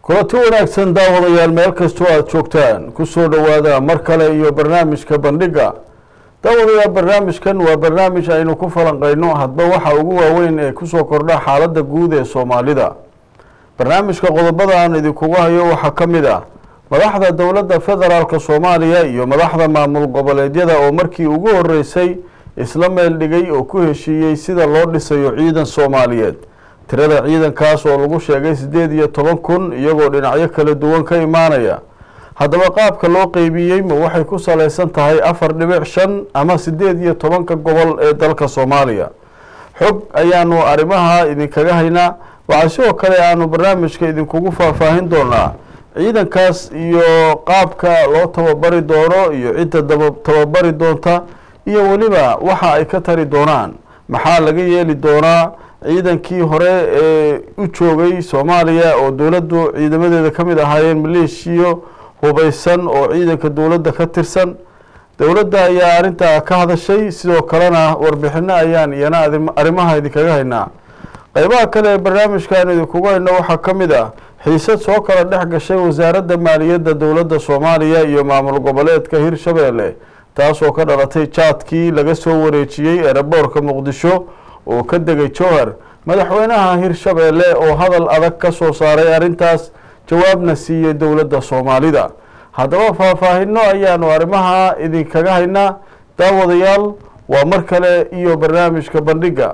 kulanti wanaagsan daawadayaal meel kastoo aada joogtaan kusoo dhowaada mar kale iyo barnaamijka bandhiga daawadayaal barnaamijkan waa barnaamij aynu ku falanqeyno hadba waxa ugu waaweyn ee kusoo kordha xaaladda guud ee soomaalida barnaamijka qodobada aan idinkugu hayo waxaa ka mid ah madaxda dowladda federaalk soomaaliya iyo madaxda maamul goboleedyada oo markii ugu horeysay isla meel dhigay oo ku heshiiyey sida loo dhisayo ciidan soomaaliyeed tirada ciidankaas oo lagu sheegay siddeed iyo toban kun iyagoo dhinacyo kala duwan ka imaanaya haddaba qaabka loo qeybiyey ma waxay ku salaysan tahay afar dhibic shan ama siddeed iyo tobanka gobol ee dalka soomaaliya xog ayaanu arrimaha idinkaga haynaa waxaa sidoo kale aanu barnaamijka idinkugu faahfaahin doonaa ciidankaas iyo qaabka loo tababari doono iyo cidda daba tababari doonta iyo weliba waxa ay ka tari doonaan maxaa laga yeeli doonaa ciidankii hore ee u joogay soomaaliya oo dowladdu ciidamadeeda ka mid ahaayeen maleeshiyo hubeysan oo ciidanka dowladda ka tirsan dowladda ayaa arrintaa ka hadashay sidoo kalena warbixino ayaan iyana arrimaha idinkaga haynaa qeybaha kale ee barnaamijkan idinkugu hayno waxaa ka mid ah xiisad soo kala dhex gashay wasaaradda maaliyadda dowladda soomaaliya iyo maamul goboleedka hirshabeelle taasoo ka dhalatay jaadkii laga soo wareejiyey eeraboorka muqdisho oo ka degay jowhar madaxweynaha hirshabeelle oo hadal adag ka soo saaray arrintaas jawaabna siiyey dowladda soomaalida haddaba faahfaahino ayaanu arrimaha idinkaga haynaa daawadayaal waa mar kale iyo barnaamijka bandhiga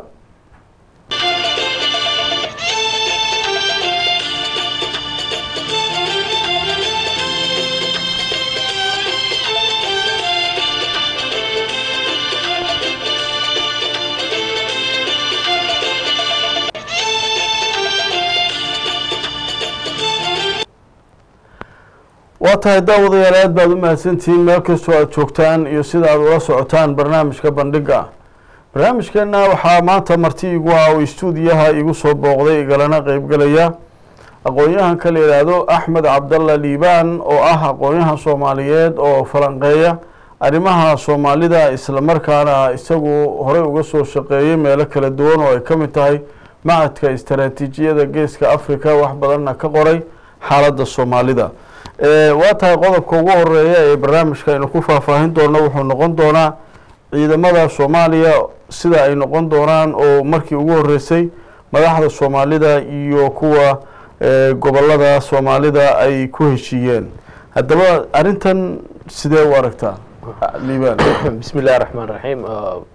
waa tahay daawadayaal aad baad u mahadsantihiin meel kastoo aada joogtaan iyo sida aada ula socotaan barnaamijka bandhiga barnaamijkeena waxaa maanta marti igu ah oo istuudiyaha igu soo booqday igalana qeybgalaya aqoon-yahanka la yidhaahdo axmed cabdalla liibaan oo ah aqoon-yahan soomaaliyeed oo falanqeeya arrimaha soomaalida islamarkaana isagu horey uga soo shaqeeyey meelo kala duwan oo ay ka mid tahay macadka istaraatiijiyada geeska africa wax badanna ka qoray xaaladda soomaalida waa tahay qodobka ugu horeeya ee barnaamijka aynu ku faahfaahin doono wuxuu noqon doonaa ciidamada soomaaliya sida ay noqon doonaan oo markii ugu horeysay madaxda soomaalida iyo kuwa gobolada soomaalida ay ku heshiiyeen haddaba arrintan sidee u aragtaa liibaan bismi illahi raxmaan raxiim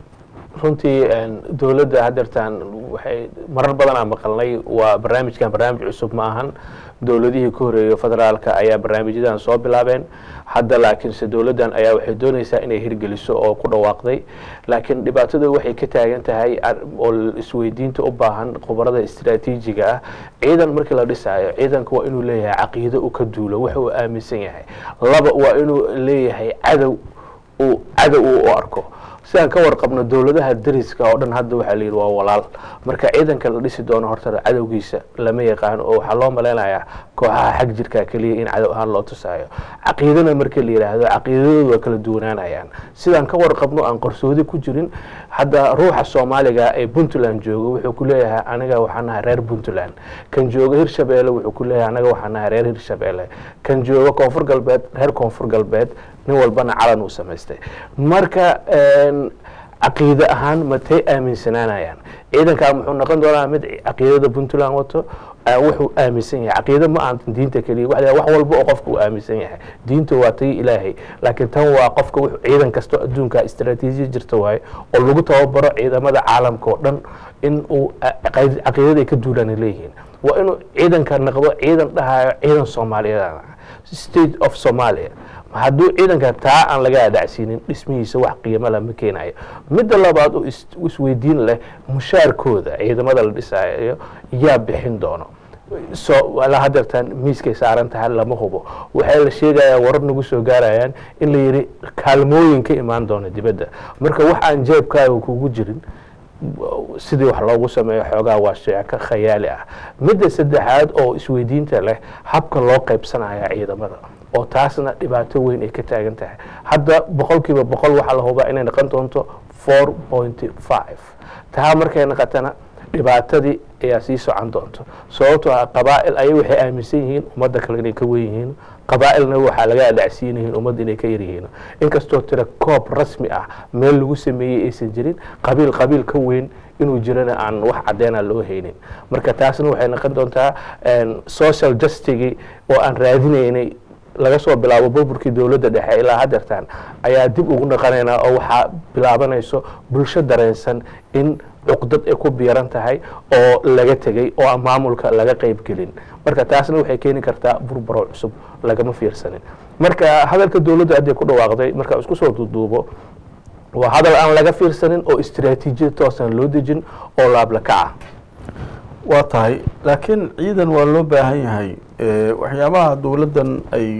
runtii dowladda hadeertaan waxay marar badanaa maqalnay waa barnaamijkan barnaamij cusub ma ahan dowladihii ka horeeya federaalka ayaa barnaamijyadan soo bilaabeen hadda laakiinse dowladdan ayaa waxay doonaysaa inay hirgeliso oo ku dhawaaqday laakiin dhibaatada waxay ka taagan tahay oo isweydiinta u baahan khubarada istraatiijiga ah ciidan markii la dhisaayo ciidanka waa inuu leeyahay caqiido u ka duulo wax uu aaminsan yahay laba waa inuu leeyahay cadow uu cadow uu u arko sidaan ka warqabno dowladaha dariska oo dhan hadda waxaa la yidhi waa walaal marka ciidanka la dhisi doono horta cadowgiisa lama yaqaano oo waxaa loo malaynayaa kooxaha xag jirka keliya in cadow ahaan loo tusaayo caqiidana markii la yidhaahdo caqiidadoodu waa kala duwanaanayaan sidaan ka warqabno aan qarsoodi ku jirin hadda ruuxa soomaaliga ee puntland jooga wuxuu ku leeyahay aniga waxaa nahay reer puntland kan jooga hirshabeelle wuxuu ku leeyahay anaga waxaa nahay reer hirshabeelle kan jooga koonfur galbeed reer koonfur galbeed nin walbana calan uu samaystay marka caqiide ahaan matay aaminsanaanayaan ciidankaa muxuu noqon doonaa mid caqiidada puntland wato wuxuu aaminsan yahay caqiide ma aan diinta keliya wa wax walba oo qofka uu aaminsan yahay diinta waa tay ilaahay laakiin tan waa qofka ciidan kastoo adduunka istraatiijiya jirta waaye oo lagu tababaro ciidamada caalamka oo dhan in uu caqiidada ay ka duulaan leeyihiin waa inuu ciidanka noqdo ciidan dhahayo ciidan soomaaliyeed state of somalia hadduu ciidanka taa aan laga adacsiinin dhismihiisa wax qiimo la ma keenayo midda labaad oo isweydiin leh mushaarkooda ciidamada la dhisaayo yaa bixin doono so la hadeertaan miiskay saaran tahay lama hubo waxay la sheegayaa warar nagu soo gaarayaan in la yidhi kaalmooyin ka imaan doono dibadda marka wax aan jeebkaaga kugu jirin sidii wax loogu sameeyo xoogaa waa sheeko khayaali ah midda saddexaad oo isweydiinta leh habka loo qaybsanaya ciidamada oo taasna dhibaato weyn ay ka taagan tahay hadda boqol kiiba boqol waxaa la hubaa inay noqon doonto four pointy five taa markay noqotana dhibaatadii ayaa sii socon doonto sababtoo ah qabaa'il ayay waxay aaminsan yihiin ummadda kale inay ka wen yihiin qabaa'ilna waxaa laga adhacsiin yihiin ummadda inay ka yar yihiin inkastoo tira koob rasmi ah meel lagu sameeyey aysan jirin qabiil qabiil ka weyn inuu jirana aan wax caddeena loo haynin marka taasna waxay noqon doontaa social justigii oo aan raadinaynay laga soo bilaabo burburkii dowladda dhexe ilaa hadeertaan ayaa dib ugu naqanaynaa oo waxaa bilaabanayso bulsho dareensan in cuqdad ay ku biiran tahay oo laga tegey oo aan maamulka laga qayb gelin marka taasna waxay keeni kartaa burburo cusub lagama fiirsanin marka hadalka dowladda hadday ku dhawaaqday marka isku soo duuduubo waa hadal aan laga fiirsanin oo istraatiijiyad toosan loo dejin oo laablakaca waa tahay laakiin ciidan waa loo baahan yahay waxyaabaha dowladdan ay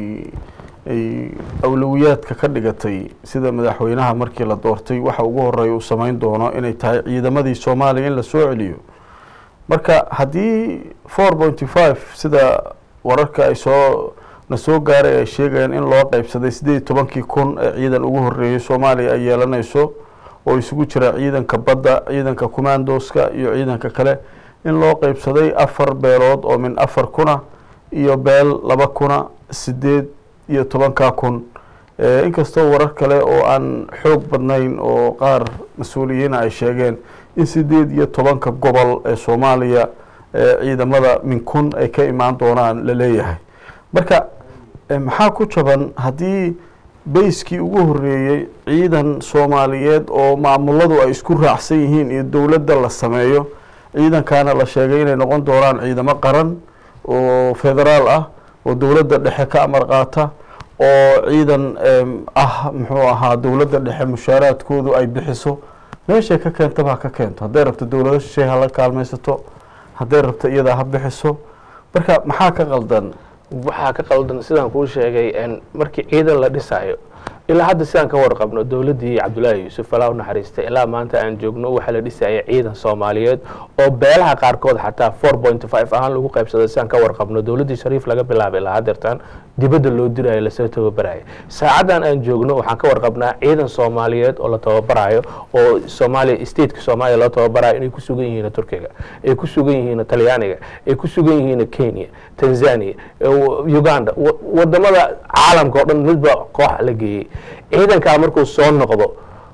ay awlowiyaadka ka dhigatay sida madaxweynaha markii la doortay waxa ugu horeeya uu samayn doono inay tahay ciidamadii soomaaliya in la soo celiyo marka haddii four pointy five sida wararka ay soo na soo gaaray ay sheegayaan in loo qeybsaday siddeed iyo tobankii kun ee ciidan ugu horreeyey soomaaliya ay yeelanayso oo isugu jira ciidanka badda ciidanka commandoska iyo ciidanka kale in loo qeybsaday afar beelood oo min afar kuna iyo beel laba kuna sideed iyo tobankaa kun inkastoo warar kale oo aan xoog badnayn oo qaar mas-uuliyiina ay sheegeen in sideed iyo tobanka gobol ee soomaaliya ciidamada min kun ay ka imaan doonaan la leeyahay marka maxaa ku jaban haddii bayskii ugu horreeyey ciidan soomaaliyeed oo maamuladu ay isku raacsan yihiin iyo dowladda la sameeyo ciidankaana la sheegay inay noqon doonaan ciidamo qaran oo federaal ah oo dowladda dhexe ka amar qaata oo ciidan ah muxuu ahaa dowladda dhexe mushaaraadkoodu ay bixiso meeshay ka keentaba ha ka keento hadday rabto dowlado shishay hala kaalmaysato hadday rabto iyadaa ha bixiso marka maxaa ka qaldan waxaa ka qaldan sidaan kuu sheegay markii ciidan la dhisaayo ilaa hadda sidaan ka warqabno dowladdii cabdullaahi yuusuf alaa u naxariistay ilaa maanta aan joogno waxaa la dhisaya ciidan soomaaliyeed oo beelaha qaarkood xataa four point five ahaan lagu qaybsaday sidaan ka warqabno dowladdii shariif laga bilaabay ilaa hadeertaan dibadda loo dirayo lasoo tababaraya saacadan aan joogno waxaan ka warqabnaa ciidan soomaaliyeed oo la tababarayo oo soomaaliya stateka soomaaliya loo tababarayo inay ku sugan yihiin turkiga ay ku sugan yihiin talyaaniga ay ku sugan yihiin kenya tanzania uganda wadamada caalamka oo dhan midba koox la geeyey ciidankaa markuu soo noqdo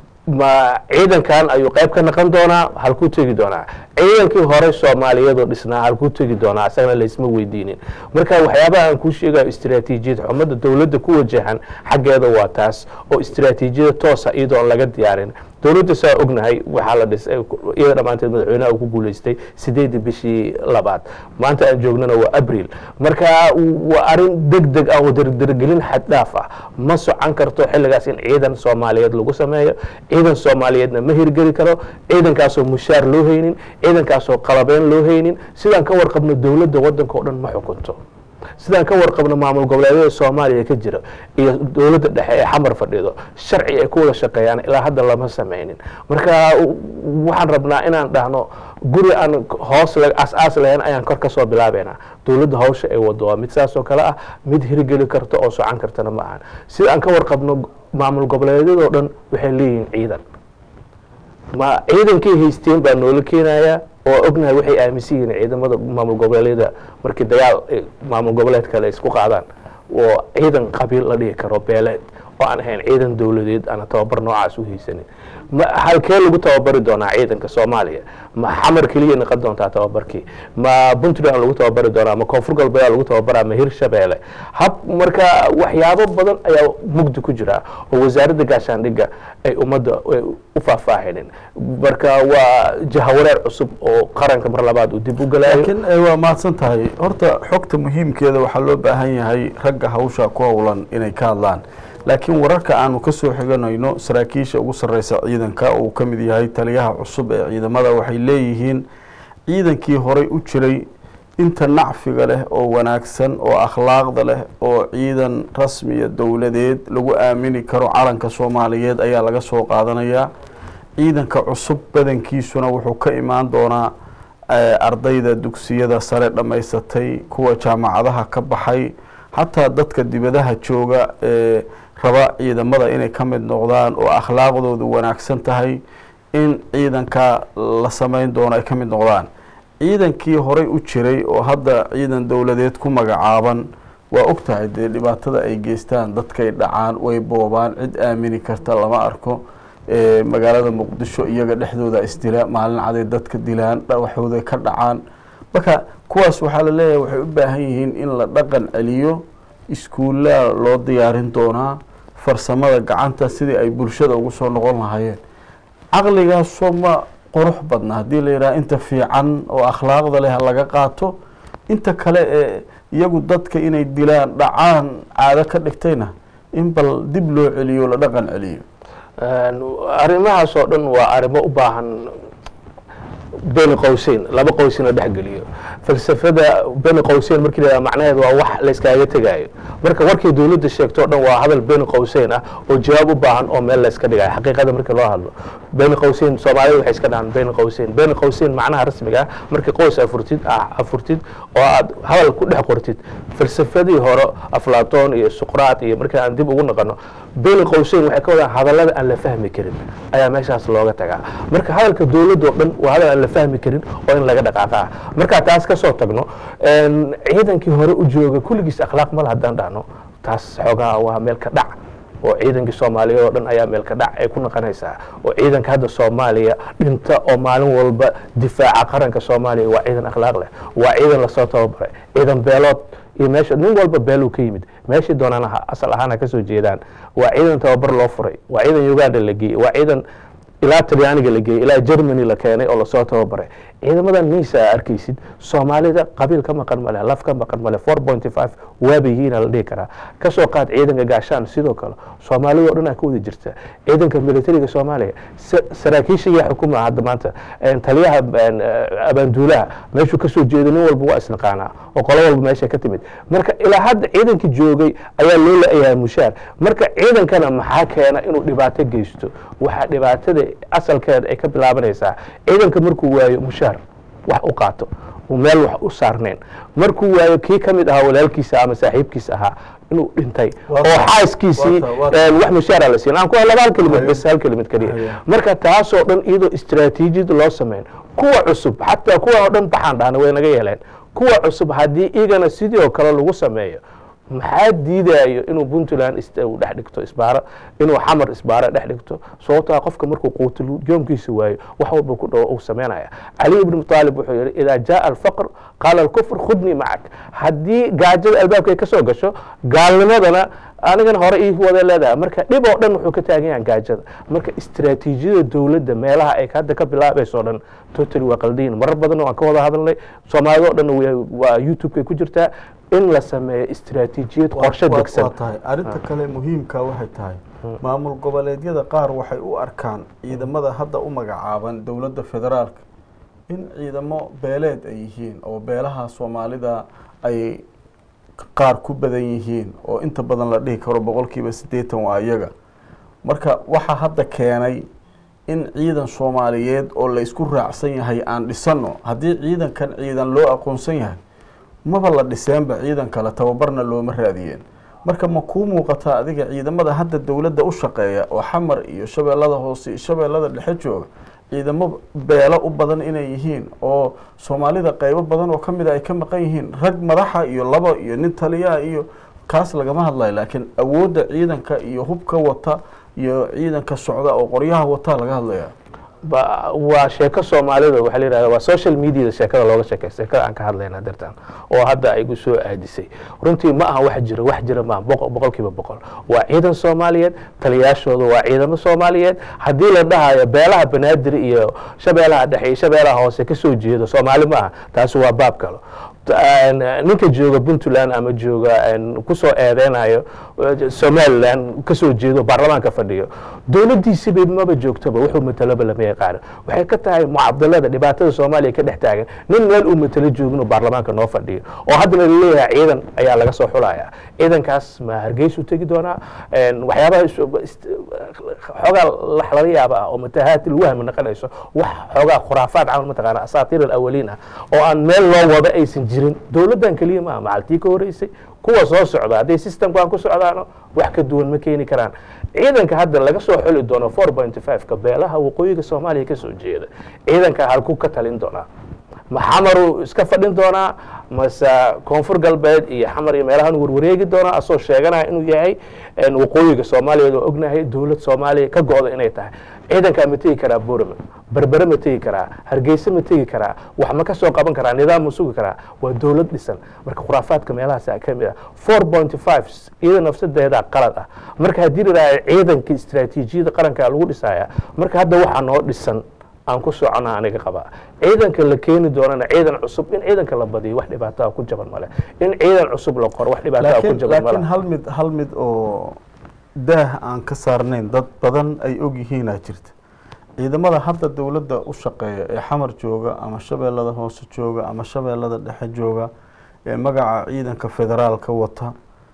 ma ciidankan ayuu qayb ka naqon doonaa halkuu tegi doonaa ciidankii hore soomaaliyeedoo dhisnaa halkuu tegi doonaa isagana laysma weydiinin marka waxyaabaha aan kuu sheegayo istraatiijiyad xumada dowladda ku wajahan xaggeeda waa taas oo istraatiijiyada toosa iyadoo aan laga diyaarin dowladda saa ognahay waxaa la dhisay iyada dhammaanteed madaxweynaha uu ku guuleystay sideedii bishii labaad maanta aan joognana waa abril marka waa arrin deg deg ah oo dardargelin xad dhaaf ah ma socon karto xilligaas in ciidan soomaaliyeed lagu sameeyo ciidan soomaaliyeedna ma hirgeli karo ciidankaasoo mushaar loo haynin ciidankaasoo qalabeyn loo haynin sidaan ka warqabno dowladda waddanka o dhan ma xukunto sidaan ka warqabno maamul goboleedyada soomaaliya ka jira iyo dowladda dhexe ee xamar fadhido sharci ay ku wada shaqeeyaan ilaa hadda lama sameynin marka waxaan rabnaa inaan dhahno guri aan hoos as-aas lahayn ayaan kor ka soo bilaabeynaa dowladda hawsha ay wado waa mid saas oo kale ah mid hirgeli karta oo socon kartana ma ahan sida aan ka warqabno maamul goboleedyadoo dhan waxay leeyihiin ciidan ma ciidankay haysteen baa noola keenayaa oo ognahay waxay aaminsan yihiin ciidamada maamul goboleedyada markii dagaal maamul goboleed kale isku qaadaan oo ciidan qabiil la dhihi karo beeleed oo aan ahayn ciidan dowladeed aana tababar noocaas u haysanin ma halkee lagu tababari doonaa ciidanka soomaaliya ma xamar keliya noqon doontaa tababarkii ma puntland lagu tababari doonaa ma koonfur galbeed lagu tababaraa ma hirshabeelle hab marka waxyaabo badan ayaa mugdi ku jira oo wasaaradda gaashaandhigga ay ummadda u faahfaahinin marka waa jahawareer cusub oo qaranka mar labaad uu dib u galaayo laakiin waa mahadsan tahay horta xogta muhiimkeeda waxaa loo baahan yahay ragga hawsha ku howlan inay ka hadlaan laakiin wararka aanu ka soo xiganayno saraakiisha ugu sarreysa ciidanka uu ka mid yahay taliyaha cusub ee ciidamada waxay leeyihiin ciidankii horey u jiray inta nacfiga leh oo wanaagsan oo akhlaaqda leh oo ciidan rasmiya dowladeed lagu aamini karo calanka soomaaliyeed ayaa laga soo qaadanayaa ciidanka cusub badankiisuna wuxuu ka imaan doonaa ardayda dugsiyada sare dhammaysatay kuwa jaamacadaha ka baxay xataa dadka dibadaha jooga ee raba ciidamada inay ka mid noqdaan oo akhlaaqdoodu wanaagsan tahay in ciidanka la samayn doono ay ka mid noqdaan ciidankii horey u jiray oo hadda ciidan dowladeed ku magacaaban waa og tahay dee dhibaatada ay geystaan dadkay dhacaan way boobaan cid aamini karta lama arko magaalada muqdisho iyaga dhexdooda isdila maalin caday dadka dilaan waxooday ka dhacaan marka kuwaas waxaa la leeyahay waxay u baahan yihiin in la dhaqan celiyo iskuullaa loo diyaarin doonaa farsamada gacanta sidii ay bulshada ugu soo noqon lahaayeen caqligaasoo ma qurux badna haddii la yidhaha inta fiican oo akhlaaqda leh laga qaato inta kale ee iyagu dadka inay dilaan dhacaan caado ka dhigtayna in bal dib loo celiyo la dhaqan celiyo arrimahaas oo dhan waa arrimo u baahan beni qowseyn laba qoys in la dhexgeliyo falsafada beni qowseyn markii la macnaheed waa wax layskaaga tegaayo marka warkay dowladda sheegto o dhan waa hadal beni qowseyn ah oo jawaab u baahan oo meel layska dhigayo xaqiiqada markii loo hadlo beni qowseyn soomaalida waxay iska dhahaan beni qowseyn beni qowseyn macnaha rasmiga ah markii qoys afurtid afurtid oo aad hadal ku dhex qortid falsafadii hore aflaton iyo suqraat iyo markii aan dib ugu naqano beni qowseyn waxay ka wadaan hadallada aan la fahmi karin ayaa meeshaas looga tagaa marka hadalka dowladda oo dhan waa hadal aan la fahmi karin oo in laga dhaqaaqa markaa taas kasoo tagno ciidankii hore u jooga kulligiis akhlaaq male haddaan dhahno taas xoogaa waa meel ka dhac oo ciidankii soomaaliyeed oo dhan ayaa meel ka dhac ay ku naqanaysaa oo ciidanka hadda soomaaliya dhinta oo maalin walba difaaca qaranka soomaaliya waa ciidan akhlaaq leh waa ciidan lasoo tababaray ciidan beelood iyo meesha nin walba beeluu ka yimid meeshii doonaan asal ahaan ha kasoo jeedaan waa ciidan tababar loo furay waa ciidan uganda la geeyey waa ciidan ilaa talyaaniga la geeyey ilaa germany la keenay oo lasoo tababaray ciidamadan niisa a arkaysid soomaalida qabiil ka maqan male laf ka maqan male four pointy five waaba yihiina la dhihi karaa kasoo qaad ciidanka gaashaan sidoo kale soomaalida o dhan aa ka wada jirta ciidanka militariga soomaaliya saraakiisha yaa xukuma hadda maanta taliyaha abaanduulaha meeshuu kasoo jeedo nin walba waa isnaqaanaa oo qolo walba meesha ka timid marka ilaa hadda ciidankii joogay ayaa loo la-yahay mushaar marka ciidankana maxaa keena inuu dhibaato geysto waxaa dhibaatada asalkeeda ay ka bilaabanaysaa ciidanka markuu waayo mushaar wax u qaato meel wax u saarneen markuu waayo kii ka mid ahaa walaalkiisa ama saaxiibkiisa ahaa inuu dhintay oo xaaskiisii wax mushaara la siin aan ku laba hal kelimad bas hal kelimad keliya marka taasoo dhan iyadoo istaraatiijiyad loo sameyn kuwa cusub xataa kuwa oo dhan baxaan dhahna way naga yeeleen kuwa cusub haddii igana sidii oo kale lagu sameeyo maxaa diidayo inuu puntland uu dhex dhigto isbaaro inuu xamar isbaaro dhex dhigto sababtaa qofka markuu quutil joomkiisa waayo wax walba ku dhawo uu sameynaya cali ibn aalib wuxuu yihi idaa jaa alfaqr qaala alkufr khudnii macak haddii gaajada albaabka ay ka soo gasho gaalnimadana anigana hore ii wada leedahay marka dhib oo dhan wuxuu ka taagan yahay gaajada marka istaraatiijiyada dowladda meelaha ay hadda ka bilaabayso o dhan totally waa qaldiyin marar badan waan ka wada hadalnay soomaalida o dhan waa youtube-kay ku jirtaa in la sameeyo istaraatiijiyad qorshe degsan tahay arrinta kale muhiimka waxay tahay maamul goboleedyada qaar waxay u arkaan ciidamada hadda u magacaaban dowladda federaalka in ciidamo beeleed ay yihiin oo beelaha soomaalida ay qaar ku badan yihiin oo inta badan la dhihi karo boqolkiiba siddeetan waa iyaga marka waxaa hadda keenay in ciidan soomaaliyeed oo la isku raacsan yahay aan dhisano haddii ciidankan ciidan loo aqoonsan yahay maba la dhiseenba ciidan kale tababarna looma raadiyeen marka ma kuu muuqataa adiga ciidamada hadda dowladda u shaqeeya oo xamar iyo shabeellada hoose iyo shabeellada dhexe jooga ciidamo beelo u badan inay yihiin oo soomaalida qeybo badan oo ka mid a ay ka maqan yihiin rag madaxa iyo laba iyo nin taliyaha iyo kaas lagama hadlayo laakiin awoodda ciidanka iyo hubka wata iyo ciidanka socda oo qoryaha wataa laga hadlaya waa sheeko soomaalida waxaa la yihahda waa social mediada sheekada looga sheekay sheekada aan ka hadlayna dartan oo hadda ay gu soo aadisay runtii ma aha wax jira wax jira maaha boqol boqolkiiba boqol waa ciidan soomaaliyeed taliyaashooda waa ciidamo soomaaliyeed haddii la dhahayo beelaha banaadir iyo shabeelaha dhexe iyo shabeelaha hoose kasoo jeedo soomaali ma aha taasi waa baab kalo ninka jooga puntland ama jooga kusoo eedeynayo somalilan kasoo jeedo baarlamaanka fadhiyo dowladiisiba maba joogtaba wuxuu matalaba lama yaqaano waxay ka tahay mucadalada dhibaatada soomaaliya ka dhex taagan nin meel uu matalo joogin baarlamaanka noo fadhiyo oo haddana laleeyahay ciidan ayaa laga soo xulaya ciidankaas ma hargeysu tegi doonaa waxyaabaha xoogaa laga yaaba ah oo matahaati lwahmi noqonayso wax xoogaa khuraafaad camal mataqaana asaatiir alawaliin ah oo aan meel loo wada aysan jirin dowladdan keliya maaha macaltii ka horeysay kuwa soo socda hadday systemkan ku socdaano wax ka duwan ma keeni karaan ciidanka hadda laga soo xuli doono four point five-ka beelaha waqooyiga soomaaliya kasoo jeeda ciidanka halku ka talin doonaa ma xamaruu iska fadhin doonaa mase koonfur galbeed iyo xamar iyo meelahan warwareegi doonaa asoo sheeganaya inuu yahay waqooyiga soomaaliyeed oo ognahay dowlad soomaaliya ka go-da inay tahay ciidankaa ma tegi karaa borama berbere ma tegi karaa hargeysa ma tegi karaa wax ma ka soo qaban karaa nidaam ma sugi karaa waa dowlad dhisan marka khuraafaadka meelahaasa ka mid ah four point five iyada nafsadeedaa qalad ah marka haddii ladhaha ciidanka istraatiijiyada qarankaa lagu dhisaya marka hadda waxaa noo dhisan aan ku socona aniga qabaa ciidanka la keeni doonana ciidan cusub in ciidanka la badiyo wax dhibaataa ku jaban male in ciidan cusub la qoro wax dhibaataa ku jaban laakiin male hal mid hal mid oo daah aan ka saarnayn dad badan ay og yihiinaa jirta ciidamada hadda dowladda u shaqeeya ee xamar jooga ama shabeellada hoose jooga ama shabeellada dhexe jooga ee magaca ciidanka federaalka wata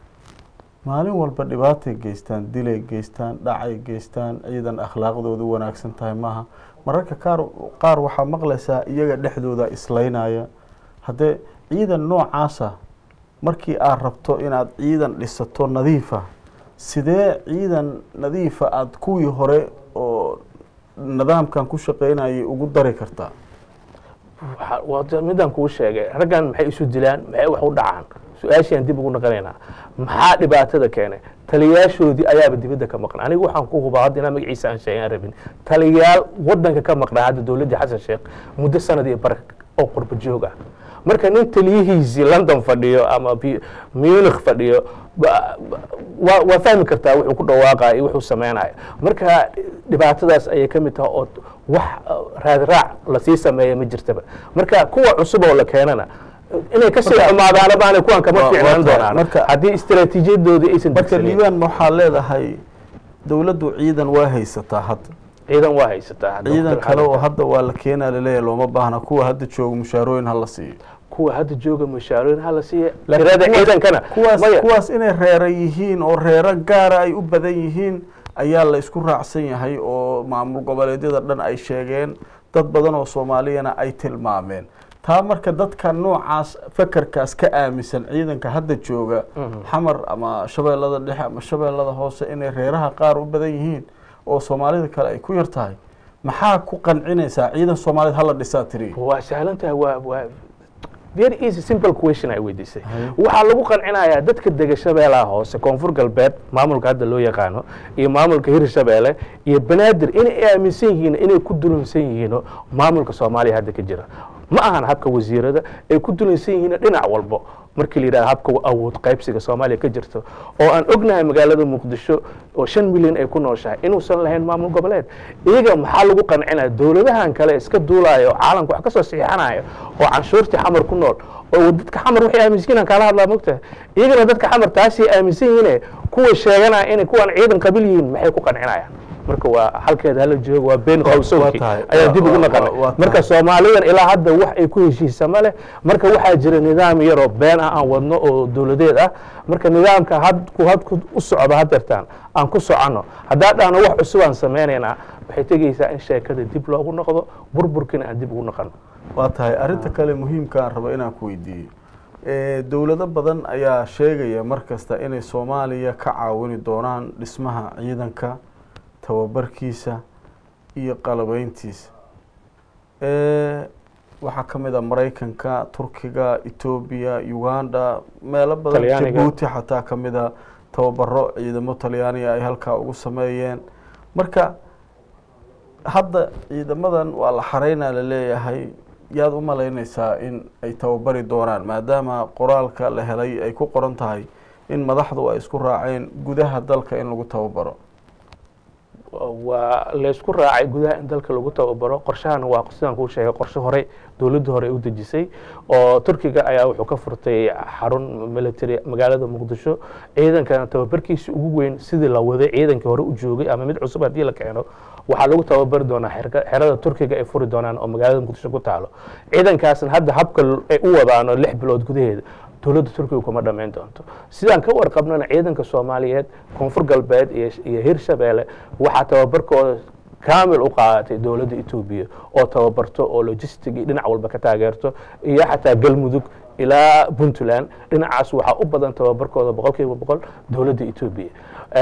maalin walba dhibaatay geystaan dilay geystaan dhacay geystaan ciidan akhlaaqdoodu wanaagsan tahay maaha mararka qaar qaar waxaa maqlaysaa iyaga dhexdooda islaynaya haddee ciidan noocaasa markii aad rabto inaad ciidan dhisato nadiifa sidee ciidan nadiifa aada kuwii hore oo nidaamkan ku shaqeynayay ugu dari kartaa waxa- waa midaan kuu sheegay raggan maxay isu dilaan maxay wax u dhacaan su-aashiaan dib ugu naqanaynaa maxaa dhibaatada keenay taliyaashoodii ayaaba dibadda ka maqnaa anigu waxaan ku hubaa hadda inaa magaciisa aan sheegay aan rabin taliyaal wadanka ka maqnaa hadda dowladdii xasan sheekh muddo sanad iyo bar oo qurba joog ah marka nin taliyihiisii london fadhiyo ama P- munich fadhiyo ba- ba- waa waa fahmi kartaa wuxuu ku dhawaaqaya iyo wuxuu sameynaya marka dhibaatadaas ayay ka mid tahay oo wax uh, raadraac lasii sameeya ma jirtaba marka kuwa cusub oo la keenana inay kasii xumaadaana baana kuwan kama Waa- waa fiicnaan tahay. doonaan Marka- haddii istaraatiijiyadoodii aysan marka degsanin liibaan ma waxaa leedahay dowladdu ciidan waa haysataa hadda ciidan waa haysataa hadda ciidan waqti kale oo xaadirka. hadda waa la keenaa laleeyahay looma baahna kuwa hadda jooga mushaarooyin hala siiyo kuwa hadda jooga mushaarooyin hala siiya Laakiin tirada kuwaas- ciidankana kuwaas maya kuwaas inay reera yihiin oo reero gaara ay u badan yihiin ayaa la isku raacsan yahay oo maamul goboleedyada dhan ay sheegeen dad badan oo soomaaliyana ay tilmaameen taa marka dadka noocaas fakarkaas ka aaminsan ciidanka hadda jooga xamar ama shabeellada dhexe ama shabeellada hoose inay reeraha qaar u badan yihiin oo soomaalida kale ay ku yar tahay maxaa ku qancinaysaa ciidan soomaaliyed hala dhisaa tiri waa sahlan tahay waa waa very easy simple question ay weydiisay Haye. waxaa lagu qancinayaa dadka dega shabeelaha hoose koonfur galbeed maamulka hadda loo yaqaano iyo maamulka hirshabeelle iyo banaadir inay aaminsan yihiin inay ku dulansan yihiin maamulka soomaaliya hadda ka jira ma ahan habka wasiirada ay ku dulansan yihiin dhinac walbo markii la yidhahdo habka awood qaybsiga soomaaliya ka jirto oo aan ognahay magaalada muqdisho oo shan milyan ay ku nooshahay inuusan lahayn maamul goboleed iyaga maxaa lagu qancinaya dowladahan kale iska duulayo caalamka wax ka soo saxiixanayo oo canshuurtii xamar ku nool oo dadka xamar waxay aaminsan yihiin kaala hadlaa mogtahay iyagana dadka xamar taasay aaminsan yihiine kuwa sheeganaya inay kuwan ciidan qabil yihiin maxay ku qancinayaan marka waa halkeeda hala joogo waa been Waa- qowsowki waa tahay. ayaa dib Waa- ugu waa- naqanay waa tahay. marka soomaalidan ilaa hadda wax ay ku heshiisa ma leh marka waxaa jira nidaam yaroo been ah aan wadno oo dowladeed ah marka nidaamka hadku hadku u socdo hadeertaan aan ku soconno haddaa dhahno wax cusub aan sameynaynaa waxay tegeysaa in sheekada dib loogu noqdo burburkina aan dib ugu noqono waa tahay arrinta kale muhiimka aan rabo inaan ku weydiiyo Eh, dowlado badan ayaa sheegaya mar kasta inay soomaaliya ka caawini doonaan dhismaha ciidanka tababarkiisa iyo qalabeyntiisa Eh, waxaa ka mid a maraykanka turkiga etoobiya uganda meelo badan Talyaaniga. jabuuti xataa ka mid a tababaro ciidamo talyaaniga ay halkaa ugu sameeyeen marka hadda ciidamadan waa la xareynaa laleeyahay yaad u malaynaysaa in ay tababari doonaan maadaama qoraalka la helay ay ku qoran tahay in madaxdu ay isku raaceen gudaha dalka in lagu tababaro waa laysku raacay gudaha in dalka lagu tababaro qorshahana waa sidaan kuu sheegay qorshe hore dowladda hore ay u dejisay oo turkiga ayaa wuxuu ka furtay xarun military magaalada muqdisho ciidankana tababarkiisa ugu weyn sidii la waday ciidankii hore u joogay ama mid cusub haddii la keeno waxaa lagu tababari doonaa xerka- xerada turkiga ay furi doonaan oo magaalada muqdisho ku taalo ciidankaasna hadda habka ay u wadaano lix bilood gudaheeda dowladda turkiga kuma dhammayn doonto sidaan ka warqabnana ciidanka soomaaliyeed koonfur galbeed iyo iyo hirshabeelle waxaa tababarkooda kaamil u qaadatay dowladda etoobiya oo tababarto oo logistic iyo dhinac walba ka taageerto iyo xataa galmudug ilaa puntland dhinacaas waxaa u badan tababarkooda boqol kiiba boqol dowladda etoobiya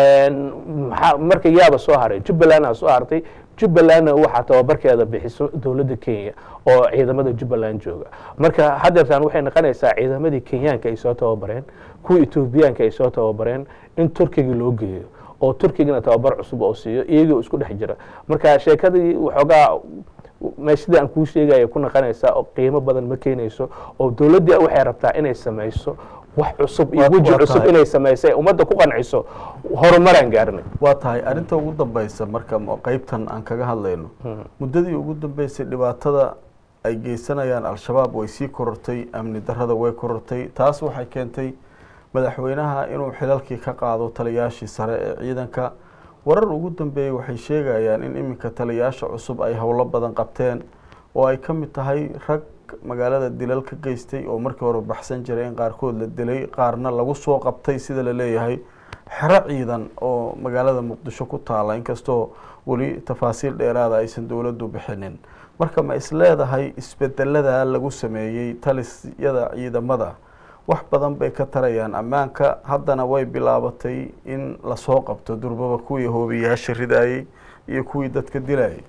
maxaa marka yaaba soo haray jubbalandna soo hartay jubbalandna waxaa tababarkeeda bixiso dowladda kenya oo ciidamada jubbaland jooga marka hadeertaan waxay noqonaysaa ciidamadii kenyaanka ay soo tababareen kuwii etoobiyaanka ay soo tababareen in turkiga loo geeyo oo turkigana tababar cusub oo siiyo iyagoo isku dhex jira marka sheekadii waxoogaa meeshadii aan kuu sheegaya ku naqanaysaa oo qiimo badan ma keenayso oo dowladdii waxay rabtaa inay samayso wax cusub iyo Waa- weji waa cusub tahay. inay samaysa ummadda ku qanciso horumaraan gaarnay waa tahay arrinta ugu dambaysa marka ma- qeybtan aan kaga hadlayno muddadii ugu dambeysay dhibaatada ay geysanayaan al-shabaab way sii korortay amni darrada way korortay taas waxay keentay madaxweynaha inuu xilalkii ka qaado taliyaashii sare ee ciidanka warar ugu dambeeyey waxay sheegayaan in iminka taliyaasha cusub ay howlo badan qabteen oo ay ka mid tahay rag magaalada dilal ka geystay oo markii hore baxsan jiray in qaarkood la dilay qaarna lagu soo qabtay sida la leeyahay xero ciidan oo magaalada muqdisho ku taala inkastoo weli tafaasiil dheeraada aysan dowladdu bixinin marka ma is leedahay isbedelada lagu sameeyey talisyada ciidamada wax badan bay ka tarayaan ammaanka haddana way bilaabatay in lasoo qabto durbaba kuwii hoobiyaasha ridayey iyo kuwii dadka dilayay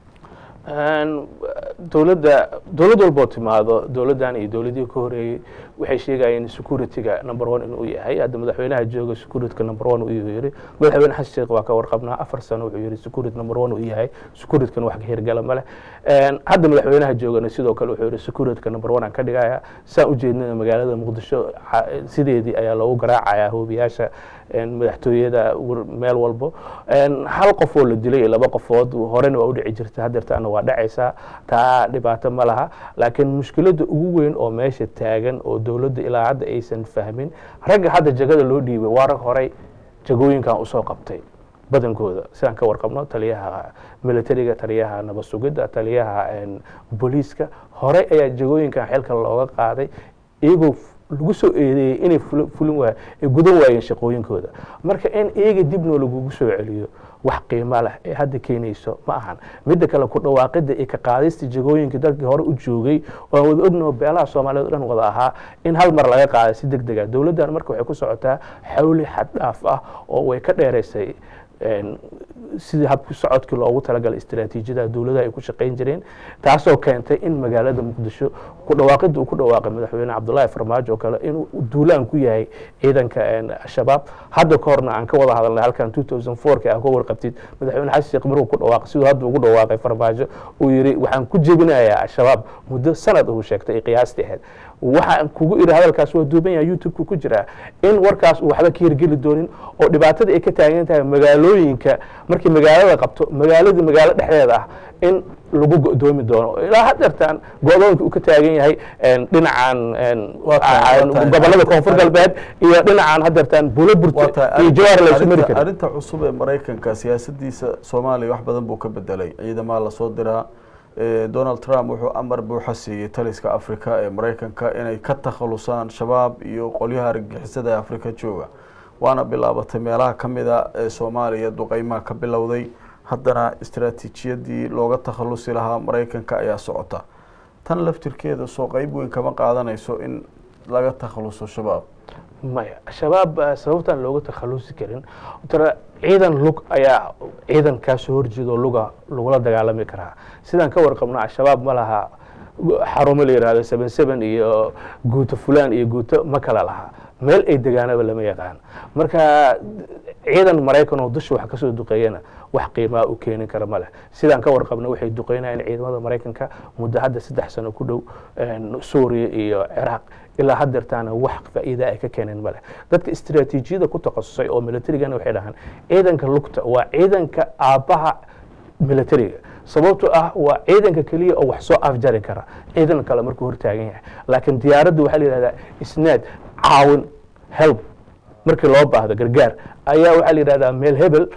Een, dowladda dowlad walboo timaado dowladdan iyo dowladihii ka horeeyey waxay sheegayeen security-ga number one inuu yahay hadda madaxweynaha jooga security-ga number one uu yiri madaxweyne xasan sheekh waa ka warqabnaa afar sano wuxuu yiri security number one uu yahay security-kan wax ka hirgala ma leh Een, hadda madaxweynaha joogana sidoo kale wuxuu yiri security-ga number one aan ka dhigaya saan ujeednana magaalada muqdisho xa- sideedii ayaa loogu garaacayaa hoobiyaasha een, madaxtooyada war- meel walbo Een, hal qof oo la dilay iyo laba qofood horena waa u dhici jirta hadeertaana waa dhacaysaa taa dhibaato ma laha laakiin mushkiladda ugu weyn oo meesha taagan oo dowladda ilaa hadda aysan fahmin ragga hadda jagada loo dhiibay waa rag horey jagooyinkan usoo qabtay badankooda sidaan ka warqabno taliyaha militariga taliyaha nabad sugidda taliyaha een, booliiska horey ayaa jagooyinkan xilka looga qaaday iyagoo f- lagu soo eedeeyey inay fula- fulin waay ay gudan waayeen shaqooyinkooda marka in iyaga dibnoo lagugu soo celiyo wax qiimo leh ee hadda keenayso ma ahan midda kale ku dhawaaqidda iyo ka qaadista jagooyinka dalkii hore u joogay oo aan wada ognaho beelaha soomaaliyeed o dhan wada ahaa in hal mar laga qaaday si deg dega dowladdan marka waxay ku socotaa xawli xad dhaaf ah oo way ka dheeraysay een, sidii habki socodkii loogu talagalay istiraatiijiyada dowladaha ay ku shaqayn jireen taasoo keentay in magaalada muqdisho ku dhawaaqidda uu ku dhawaaqay madaxweyne cabdullaahi farmaajo oo kale inuu duulaan ku yahay ciidanka een, shabaab hadda ka horna aan ka wada hadalnay halkan 2004 aan ka warqabtid madaxweyne xasan sheekh markuu ku dhawaaqay siduu hadda ugu dhawaaqay farmaajo uu yiri waxaan ku jebinayaa shabaab muddo sanad uu sheegtay ay qiyaastii ahayd waxaan kugu iri hadalkaas waa duuban yahay youtube-ka ku jiraa in warkaas uu waxba ka hirgeli doonin oo dhibaatada ay ka taagan tahay magaalooyinka markii magaalada qabto magaaladii magaalo dhexdeeda ah in lagu go'doomi doono ilaa hadeertaan go-doonka uu ka taagan yahay een, dhinacan een, Waa tahay, a- waa tahay. gobolada koonfur galbeed iyo dhinacan hadeertaan buulo waa burte tahay iyo jawaar la isu mari arrinta- karin arrinta cusub ee maraykanka siyaasadiisa soomaaliya wax badan buu ka bedelay ciidamaha lasoo diraa Eh, donald trump wuxuu amar buuxa siiyey taliska afrika ee maraykanka inay ka takhalusaan shabaab iyo qolyaha argagixisada ee afrika jooga waana bilaabatay meelaha ka mida ee soomaaliya duqeymaha ka bilowday haddana istaraatiijiyadii looga takhalusi lahaa maraykanka ayaa socota tan laftirkeeda soo qeyb weyn kama qaadanayso in laga takhaluso shabaab maya shabaab ah, sababtaan looga takhalusi karin tara ciidan lug ayaa ciidan kaasoo horjeedo luga lagula dagaalami karaa sidaan ka warqabno al-shabaab ma laha xarumo la yihahdo seven seven iyo guuto fulaan iyo guuto ma kala laha meel ay degaanaba lama yaqaan marka ciidan maraykan oo dusha wax kasoo duqeeyana wax qiimaa u keeni kara ma leh sidaan ka warqabna waxay duqeynayeen ciidamada maraykanka muddo hadda saddex sano ku dhow een, suuriya iyo ciraaq ilaa hadeertaana wax faa'iida ay ka keeneen ma leh dadka istiraatiijiyada ku takhasusay oo militarigana waxay dhahaan ciidanka lugta waa ciidanka aabbaha militariga sababtoo ah waa ciidanka keliya oo wax soo afjari kara ciidan kale markuu hortaagan yahay laakiin diyaaradda waxaa la yidhahdaa isnaad caawin help markii loo baahdo gargaar ayaa waxaa la yidhahdaa meel hebel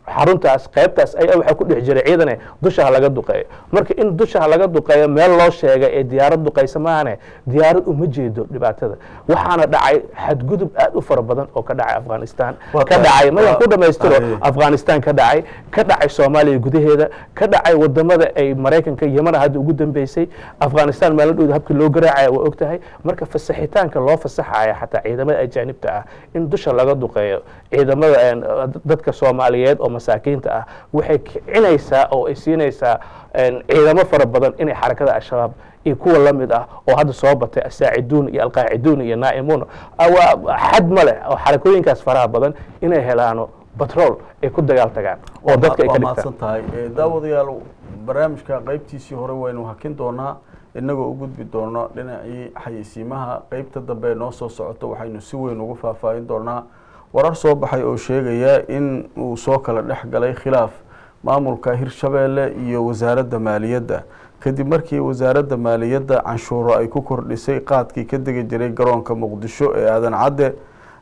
xaruntaas qaybtaas ayaa waxaa ku dhex jiray ciidane dusha ha laga duqeeyo marka in dusha ha laga duqeeyo meel loo sheegay ee diyaarad duqaysa maahane diyaarad uma jeedo dhibaatada waxaana dhacay xadgudub aad u fara badan oo ka dhacay afghanistan Waa ka tahay. dhacay madan ku Waa- dhamaystiro Aye. afghanistan ka dhacay ka dhacay soomaaliya gudaheeda ka dhacay wadamada ay maraykanka yamana hadda ugu dambeysay afghanistan maalin dhowda habkii loo garaacaya waa ogtahay marka fasaxitaanka loo fasaxaya xataa ciidamada ajaanibta ah in dusha laga duqeeyo ciidamada een, dadka soomaaliyeed oo masaakiinta ah waxay kicinaysaa oo ay siinaysaa een, ciidamo fara badan inay xarakada al-shabaab iyo kuwa la mid ah oo hadda soo batay asaaciduun iyo alqaaciduun iyo naa'imuun ah, waa xad ma leh oo xarakooyinkaas faraha badan inay helaano batrool ay ku dagaal tagaan oo dadka ay ka waa dhigtaan mahadsan tahay Eh, daawadayaal barnaamijka qaybtiisii hore waynu hakin doonaa inagoo u gudbi doono dhinacii xayeysiimaha qeybta dambe ee noo soo socoto waxaynu si weyn ugu faahfaahin doonaa warar soo baxay oo sheegaya in uu soo kala dhex galay khilaaf maamulka hirshabeelle iyo wasaaradda maaliyadda kadib markii wasaaradda maaliyadda canshuuro ay ku kordhisay qaadkii ka degi jiray garoonka muqdisho ee aadan cadde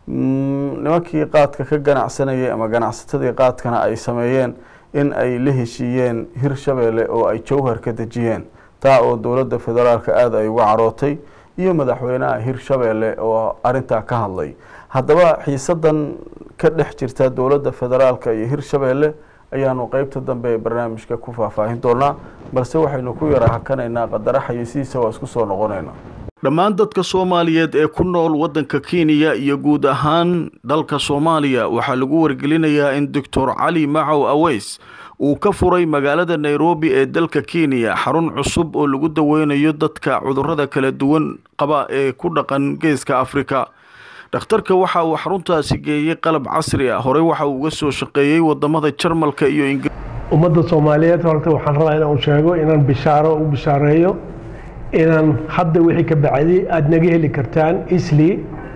Mm, nimankii qaadka ka ganacsanayay ama ganacsatadii qaadkana ay sameeyeen in ay la heshiiyeen hirshabeelle oo ay jowhar ka dejiyeen taa oo dowladda federaalka aada ay uga carootay iyo madaxweynaha hirshabeelle oo arintaa ka hadlay haddaba xiisadan ka dhex jirta dowladda federaalka iyo hirshabeelle ayaanu qeybta dambe ee barnaamijka ku faahfaahin doonaa balse waxaynu ku yara hakanaynaa qadara xayeysiisa waa isku soo noqonayna dhammaan dadka soomaaliyeed ee ku nool waddanka kenya iyo guud ahaan dalka soomaaliya waxaa lagu wargelinayaa in doctor cali macow aweys uu ka furay magaalada nairobi ee dalka kenya xarun cusub oo lagu daweynayo dadka cudurrada kala duwan qaba ee ku dhaqan geeska afrika dhakhtarka waxa uu xaruntaasi geeyey qalab casri ah horey waxa uu uga soo shaqeeyey wadamada jarmalka iyo ingiriiska ummadda soomaaliyeed horta waxaan rabaa inaan sheego inaan bishaaro u bishaareeyo inaan hadda wixii ka bacday aada naga heli kartaan isli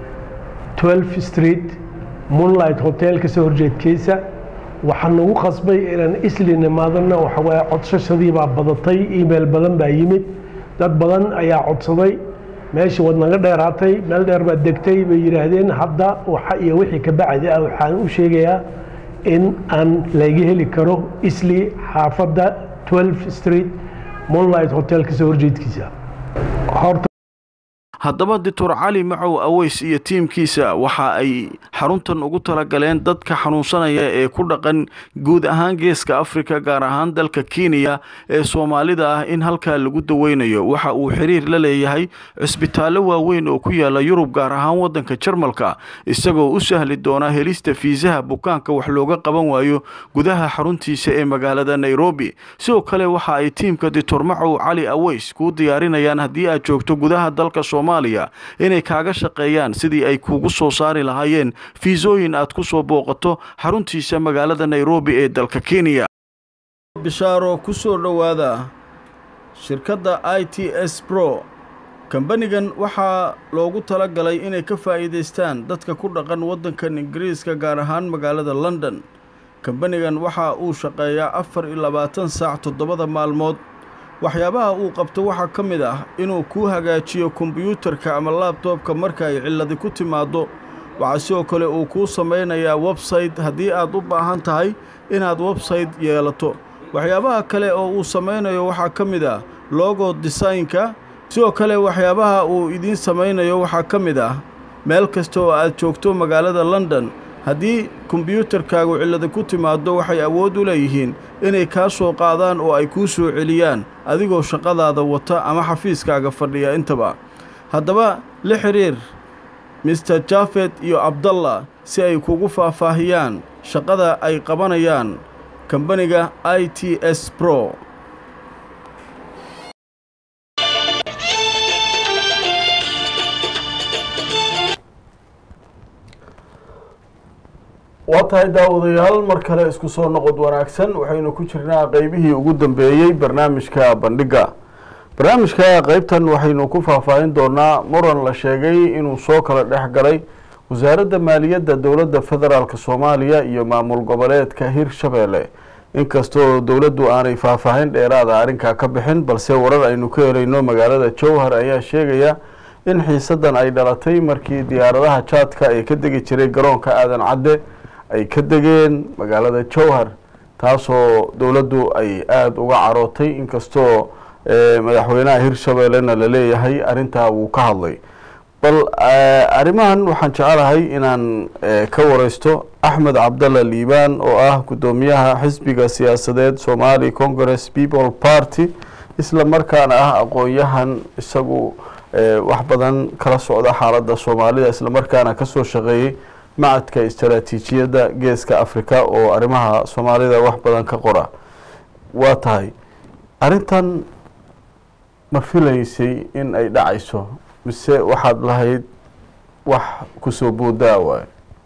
12 street moonlight hotel kasoo horjeedkiisa waxaan nagu qasbay inaan isli nimaadana waxawaaye codsashadii baa badatay email badan baa yimid dad badan ayaa codsaday meeshii waad naga dheeraatay meel dheer baad degtay bay yidhaahdeen hadda waxa iyo wixii ka bacdi ah waxaan u sheegayaa in aan laga heli karo isli xaafadda 12 street moonlight hotel kasoo horjeedkiisa horta haddaba doctor cali macow aweys iyo tiimkiisa waxa ay xaruntan ugu talagaleen dadka xanuunsanaya ee ku dhaqan guud ahaan geeska afrika gaar ahaan dalka kenya ee soomaalida ah in halkaa lagu daweynayo waxa uu xiriir la leeyahay cisbitaallo waaweyn oo ku yaala yurub gaar ahaan waddanka jarmalka isagoo u sahli doona helista fiisaha bukaanka wax looga qaban waayo gudaha xaruntiisa ee magaalada nairobi sidoo kale waxa ay tiimka doctor macow cali aweys kuu diyaarinayaan haddii aad joogto gudaha dalka soomaaliya inay kaaga shaqeeyaan sidii ay kuugu soo saari lahaayeen fiisooyin aad ku soo booqato xaruntiisa magaalada nairobi ee dalka kenya bishaaro ku soo dhowaada shirkadda i t s bro kambanigan waxaa loogu tala galay inay ka faa'iidaystaan dadka ku dhaqan waddankan ingiriiska gaar ahaan magaalada london kambanigan waxa uu shaqeeyaa afar iyo labaatan saac toddobada maalmood waxyaabaha uu qabto waxaa ka mid ah inuu kuu hagaajiyo kombiyuutarka ama laabtoobka marka ay cilladi ku timaaddo waxaa sidoo kale uu kuu samaynayaa websayte haddii aad u baahan tahay inaad websayte yeelato waxyaabaha kale oo uu samaynayo waxaa ka mid ah logo desaynka sidoo kale waxyaabaha uu idiin samaynayo waxaa ka mid ah meel kasta oo aad joogto magaalada london haddii kombiyuutarkaagu cillada ku timaaddo waxay awood u leeyihiin inay kaa soo qaadaan oo ay kuu soo celiyaan adigoo shaqadaada wata ama xafiiskaaga fadhiya intaba haddaba la xidhiir mister jafet iyo abdallah si ay kugu faahfaahiyaan shaqada ay qabanayaan kambaniga i t s bro waa tahay daawadayaal mar kale isku soo noqod wanaagsan waxaynu ku jirnaa qeybihii ugu dambeeyey barnaamijka bandhigga barnaamijka qeybtan waxaynu ku faahfaahin doonaa muran la sheegay inuu soo kala dhex galay wasaaradda maaliyadda dowladda federaalk soomaaliya iyo maamul goboleedka hirshabeelle inkastoo dowladdu aanay faahfaahin dheeraada arrinkaa ka bixin balse warar aynu ka helayno magaalada jowhar ayaa sheegaya in xiisadan ay dhalatay markii diyaaradaha jaadka ee ka degi jiray garoonka aadan cadde ay ka degeen magaalada jowhar taasoo dowladdu ay aada uga carootay inkastoo madaxweynaha hirshabeellena la leeyahay arrintaa wuu ka hadlay bal arrimahan waxaan jecelahay inaan ka wareysto axmed cabdalla liibaan oo ah guddoomiyaha xisbiga siyaasadeed somali congress people party isla markaana ah aqoon-yahan isagu wax badan kala socda xaaladda soomaalida isla markaana kasoo shaqeeyey macadka istaraatiijiyadda geeska africa oo arrimaha soomaalida wax badan ka qora waa tahay arrintan ma filaysay in ay dhacayso mise waxaad lahayd wax kusoo boodaa waayo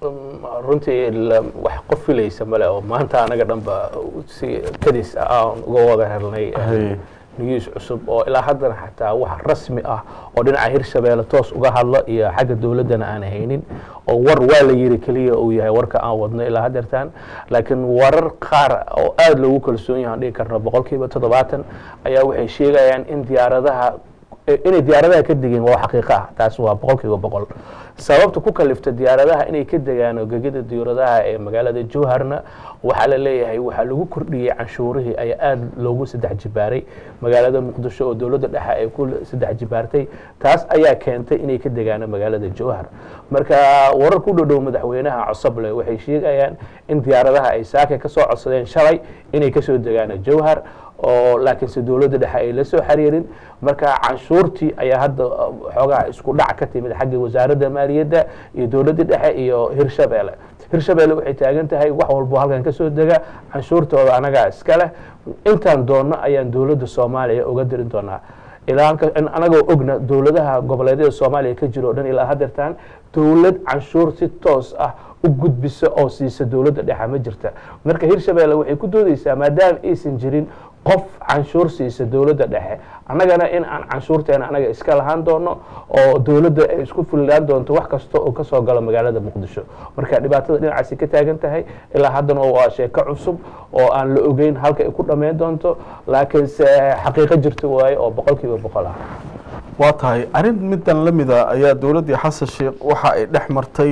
runtii wax qof filaysa male oo maanta anaga dhanba si kadis ah aan uga wada helnay news cusub oo ilaa haddana xataa wax rasmi ah oo dhinaca hirshabeelle toos uga hadla iyo xagga dowladdana aan haynin oo war waa la yiri keliya uu yahay warka aan wadno ilaa hadeertaan laakiin warar qaar oo aada loogu kalsoon yahay aan dhigi karno boqol kiiba toddobaatan ayaa waxay sheegayaan in diyaaradaha inay diyaaradaha ka degeen waa xaqiiqo ah taas waa boqol kiiba boqol sababta ku kalifta diyaaradaha inay ka degaan gegida diyaaradaha ee magaalada jowharna waxaa la leeyahay waxaa lagu kordhiyey canshuurihii ayaa aada loogu saddex jibaaray magaalada muqdisho oo dowladda dhexe ay ku saddex jibaartay taas ayaa keentay inay ka degaano magaalada jowhar marka warar ku dhodhow madaxweynaha cosoble waxay sheegayaan in diyaaradaha ay saaka kasoo codsadeen shalay inay kasoo degaano jowhar oo laakiinse dowladda dhexe ay la soo xiriirin marka canshuurtii ayaa hadda xoogaha isku dhac ka timid xagga wasaaradda maaliyadda iyo dowladda dhexe iyo hirshabeelle hirshabeelle waxay taagan tahay wax walbo halkan kasoo dega canshuurtooda anagaa iska leh intaan doonno ayaan dowladda soomaaliya uga dirin doonaa ilaa anagoo ogna dowladaha goboleedyada soomaaliya ka jiro o dhan ilaa hadeertaan dowlad canshuur si toos ah u gudbisa oo siisa dowladda dhexe ma jirta marka hirshabeelle waxay ku doodeysaa maadaama aysan jirin qof canshuur siisa dowladda dhexe annagana in aan canshuurteena anaga iska lahaan doono oo dowladda ay isku fulilaan doonto wax kasta oo kasoo galo magaalada muqdisho marka dhibaatada dhinacaasi ka taagan tahay ilaa haddana waa sheeko cusub oo aan la ogeyn halka ay ku dhammayn doonto laakiinse xaqiiqo jirta waaye oo boqol kiiba boqol ah waa tahay arrin middan la mida ayaa dowladdii xasan sheekh waxa ay dhex martay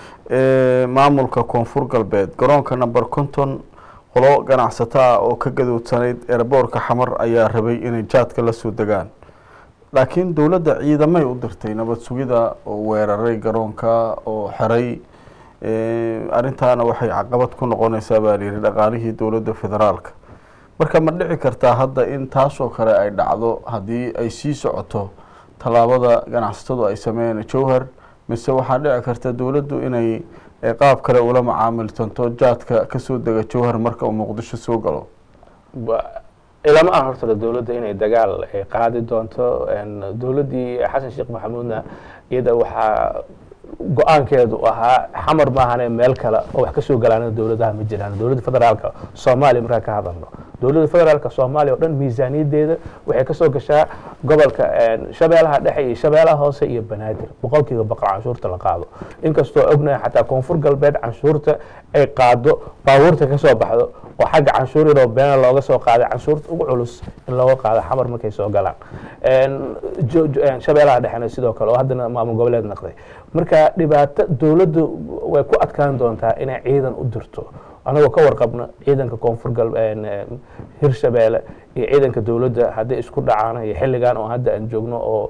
maamulka koonfur galbeed garoonka number conton qolo ganacsato ah oo ka gadoodsanayd eeraboorka xamar ayaa rabay inay jaadka la soo degaan laakiin dowladda ciidamay u dirtay nabad sugida oo weeraray garoonka oo xeray arrintaana waxay caqabad ku noqonaysaa baa layidhi dhaqaalihii dowladda federaalka marka ma dhici kartaa hadda in taasoo kale ay dhacdo haddii ay sii socoto tallaabada ganacsatadu ay sameeyeen jowhar mise waxaa dhici karta dowladdu inay qaab kale ula macaamiltanto jaadka kasoo dega jowhar marka uu muqdisho soo galo ilama ah horta dowladda inay dagaal qaadi doonto dowladdii xasan sheekh maxamuudna iyada waxaa go-aankeedu ahaa xamar maahane meel kale oo wax kasoo galaan dowladaha ma jiraan dowladda federaalka soomaaliya markaan ka hadalno dowladda federaalka soomaaliya o dhan miisaaniyadeeda waxay kasoo gashaa gobolka shabeelaha dhexe iyo shabeelaha hoose iyo banaadir boqol kiiba boqol canshuurta la qaado inkastoo ognahay xataa koonfur galbeed canshuurta ay qaado baabuurta kasoo baxdo oo xagga canshuur yaroo beena looga soo qaaday canshuurta ugu culus in looga qaado xamar markay soo galaan shabeelaha dhexena sidoo kale oo haddana maamul goboleed naqday marka dhibaato dowladdu way ku adkaan doontaa inay ciidan u dirto anagoo ka warqabno ciidanka koonfur gal hirshabeelle iyo ciidanka dowladda hadday isku dhacaan iyo xilligan oo hadda aan joogno oo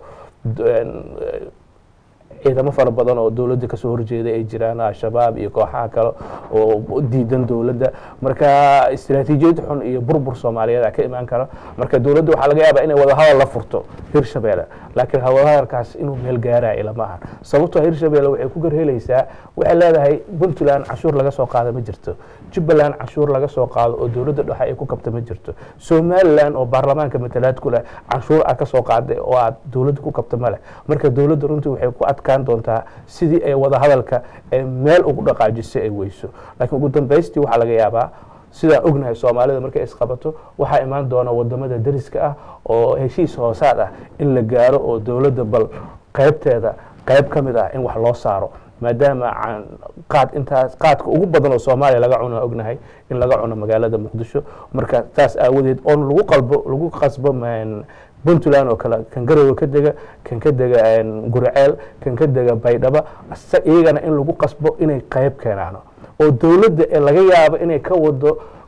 ciidamo fara badan oo dowladda kasoo horjeeda ay jiraan al-shabaab iyo kooxaha kale oo diidan dowladda marka istaraatiijiyad xun iyo burbur soomaaliyeed a ka imaan kara marka dowladda waxaa laga yaabaa inay wadahadal la furto hirshabeelle laakiin wadahadalkaas inuu meel gaaraya ilama ahan sababtoo hirshabeelle waxay ku garhelaysaa waxay leedahay puntland canshuur laga soo qaada ma jirto jubbaland canshuur laga soo qaado oo dowladda dhexe ay ku kabta ma jirto somalilan oo baarlamaanka matalaad ku leh canshuur aad kasoo qaaday oo aad dowladda ku kabta ma leh marka dowladda runtii waxay ku adkaan doontaa sidii ay wadahadalka meel ugu dhaqaajisay ay weyso laakiin ugu dambaystii waxaa laga yaabaa sidaan ognahay soomaalida markay isqabato waxaa imaan doona wadamada dariska ah oo heshiis hoosaad ah in la gaaro oo dowladda bal qaybteeda qayb ka mid ah in wax loo saaro maadaama qaad intaas qaadka ugu badan oo soomaaliya laga cuno ognahay in laga cuno magaalada muqdisho marka taas aawadeed oon lagu qalbo lagu qasbo puntland oo kale kan garowe ka dega kan ka dega guriceel kan ka dega baydhaba iyagana in lagu qasbo inay qayb keenaano oo dowladda ee laga yaabo inay ka wado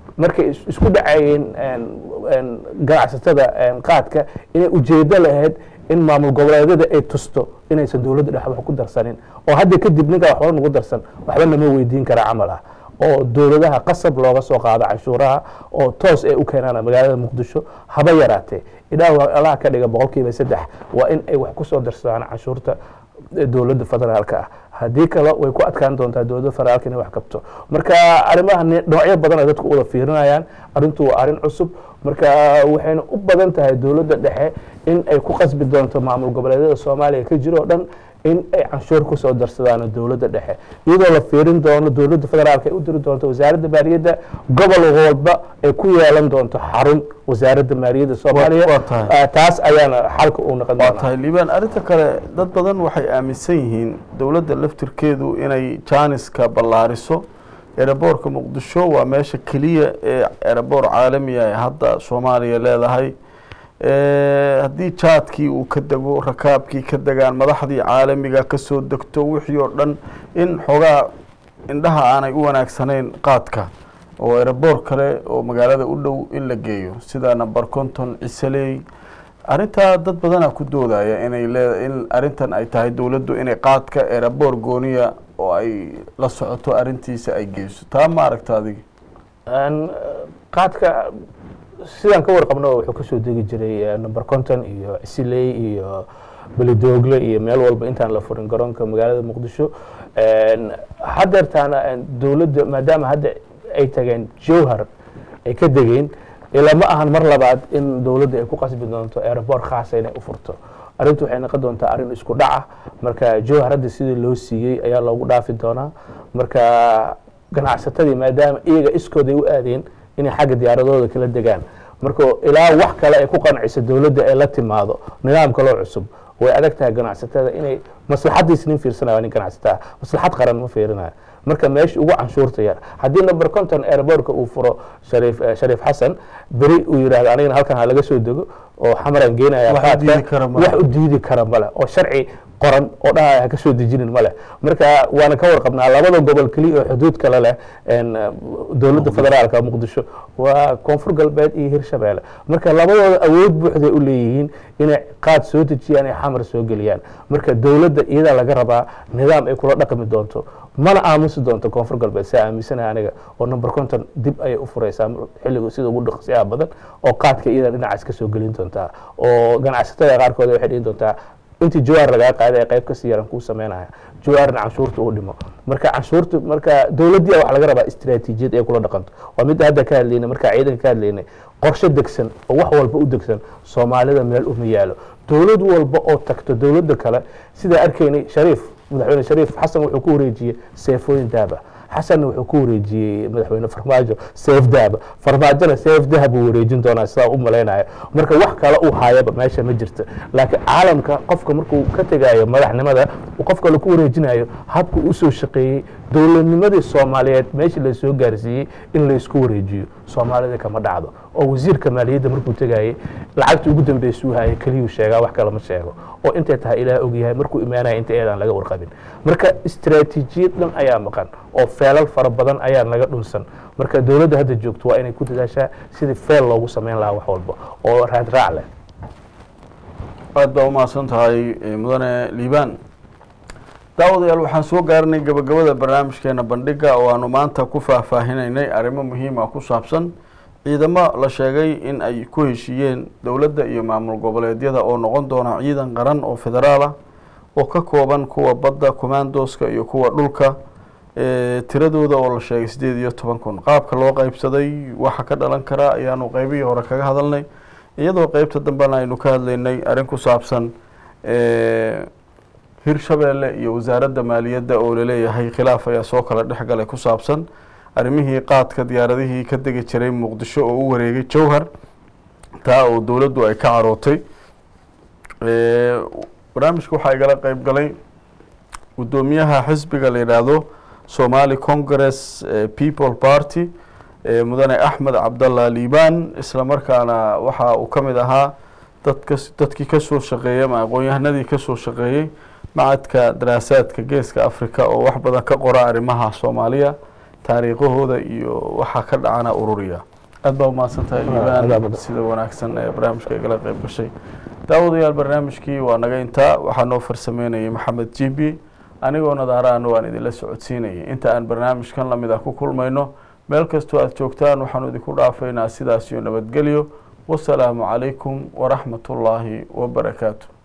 markay is- isku dhacayeen een- een ganacsatada een qaadka inay ujeedo lahayd in maamul goboleedyada ay tusto inaysan dowladda dhex wax ku darsanin oo hadda kadib ninkaa waxba nagu darsan waxba lama weydiin kara camal ah oo dowladaha qasab looga soo qaado canshuuraha oo toos ay u keenaan magaalada muqdisho haba yaraatee ilaah allaha ka dhiga boqolkiiba saddex waa in ay wax ku soo darsadaan canshuurta ee dowladda federaalka ah haddii kale way ku adkaan doontaa dowladda federaalka inay wax kabto marka arrimaha ni- dhinacyo badan ay dadku u wada fiirinayaan arrintu waa arrin cusub marka waxayna u badan tahay dowladda dhexe in ay ku qasbi doonto maamul goboleedyada soomaaliya ka jiro oo dhan in ay canshuur ku soo darsadaan dowladda dhexe iyadoo la fiirin doono dowladda federaalka ay u diri doonto wasaaradda maaliyadda gobol walba ay ku yeelan doonto xarun wasaaradda maaliyadda soomaaliya waa tahay. Ah, taas ayaana xalka uu noqon waa doonaa tahay liibaan arrinta kale dad badan waxay aaminsan yihiin dowladda laftirkeedu inay jaaniska ballaariso eeraboorka muqdisho waa meesha keliya ee eeraboor caalami ah ee hadda soomaaliya leedahay Eh, haddii jaadkii uu ka dego rakaabkii ka degaan madaxdii caalamiga ka soo degto wixii oo dhan in xoogaa indhaha aanay u wanaagsanayn qaadka oo eeraboor kale oo magaalada u dhow in la geeyo sida number conton cisaley arrintaa dad badanaa ku doodaya inay lee in arrintan ay tahay dowladdu inay qaadka eeraboor gooniya oo ay la socoto arrintiisa ay geyso taa ma aragta adiga Een, qaadka sidaan ka warqabno wuxuu kasoo degi jiray eh, number conton iyo cisiley iyo belidoogle iyo meel walba intaan la furin garoonka magaalada muqdisho Een, haddeertaana een, dowladda maadaama hadda ay tageen jowhar ay ka degeen ilaa ma ahan mar labaad in dowladda ay ku qasbi doonto aeroboort khaasa inay u furto arrintu waxay noqon doontaa arrin isku dhaca marka jowhar hadda sidii loo siiyey ayaa loogu dhaafi doonaa marka ganacsatadii maadaama iyaga iskooday u aadeen inay xagga diyaaradooda kala degaan marka ilaa wax kale ay ku qanciso dowladda ay la timaado nidaam kaloo cusub way adag tahay ganacsatada inay maslaxadiis nin fiirsanaya nin ganacsataa maslaxad qaran ma fiirinayo marka meesha ugu canshuurta yar haddii number conton airbortka uu furo shariif eh, shariif xasan beri uu yidhahdo anigana halkan ha laga soo dego oo xamaran geenaya Wax u qaadka, diidi kara ma leh. wax u diidi kara male oo sharci qoran oo dhahaya ha ka soo dejinin male marka waana ka warqabnaa labada gobol keliya oo xuduud kale leh een, eh, dowladda federaalka muqdisho waa koonfur galbeed iyo hirshabeelle marka labadooda awood buuxday u leeyihiin inay qaad soo dejiyaan ay xamar soo geliyaan marka dowladda iyadaa laga rabaa nidaam ay kula dhaqmi doonto mana aamusi doonto koonfur galbeed saa aaminsanaha aniga oo number conton dib ayay u fureysaa xilligu sida ugu dhaqsiyaha badan oo qaadka iyada dhinacaas ka soo gelin doontaa oo ganacsatada qaarkood waxay dhihi doontaa intii jawaar lagaa qaaday ee qayb kasii yaran kuu sameynaya jawaarna canshuurta uu dhimo marka canshuurta marka dowladdii wax laga rabaa istiraatiijiyad ay kula dhaqanto waa midda hadda ka hadlaynay marka ciidanka ka hadlaynay qorshe degsan oo wax walba u degsan soomaalida meel uma yaalo dowlad walba oo tagto dowladda kale sidaa arkaynay shariif madaxweyne shariif xasan wuxuu ku wareejiyey seefooyin daaba xasanna wuxuu ku wareejiyey madaxweyne farmaajo seef dahaba farmaajona seef dahab uu wareejin doonaa sidaa u malaynayo marka wax kale uu hayaba meesha ma jirto laakiin caalamka qofka markuu ka tegayo madaxnimada uu qof kale ku wareejinayo habku usoo shaqeeyey dowladnimadii soomaaliyeed meeshii la soo gaarsiiyey in laysku wareejiyo soomaalida kama dhacdo oo wasiirka maaliyadda markuu tegayey lacagta ugu dambeysuu hayay keliyuu sheegaa wax kale ma sheego oo intay tahay ilaah ogyahay markuu imaanaya inta eedaan laga warqabin marka istiraatiijiyad dhan ayaa maqan oo feelal fara badan ayaa naga dhunsan marka dowladda hadda joogto waa inay ku dadaashaa sidii feel loogu sameyn lahaa wax walba oo raadraac leh aad baa umahadsan tahay eh, mudane liibaan daawadayaal waxaan soo gaarnay gabagabada barnaamijkeena bandhiga oo aanu maanta ku faahfaahinaynay arrimo muhiim ah ku saabsan ciidamo la sheegay in ay ku heshiiyeen dowladda iyo maamul goboleedyada oo noqon doona ciidan qaran oo federaal ah oo ka kooban kuwa badda commandoska iyo kuwa dhulka eh, tiradooda oo la sheegay sideed iyo toban kun qaabka loo qeybsaday waxa ka dhalan kara ayaanu qeybihii hore kaga hadalnay iyadoo qeybta dambena aynu ka hadlaynay arrin ku saabsan eh, hirshabeelle iyo wasaaradda maaliyadda oo laleeyahay khilaaf ayaa soo kala dhex galay ku saabsan arrimihii qaadka diyaaradihii ka degi jiray muqdisho oo u wareegay jowhar taa oo dowladdu ay ka carootay Eh, barnaamijka waxaa igala qeyb galay guddoomiyaha xisbiga la yidhaahdo somali congress eh, people party eh, mudane axmed cabdallah liibaan isla markaana waxa uu ka mid ahaa dadka dadkii kasoo shaqeeyey ama aqoon-yahanadii kasoo shaqeeyey macadka daraasaadka geeska africa oo wax badan ka qora arrimaha soomaaliya taariikhahooda iyo waxaa ka dhacana ururiya aad baa umahadsan tahay adaa liibaan badan. sida wanaagsan ee barnaamijka igala qayb gashay daawadayaal barnaamijkii waa naga intaa waxaa noo farsameynayay maxamed jibi anigoo nadaaraana waan idinla socodsiinayay inta aan barnaamijkan lamid ah ku kulmayno meel kastoo aad joogtaan waxaanu idinku dhaafaynaa sidaas iyo nabadgelyo wasalaamu calaykum waraxmat ullaahi wabarakaatu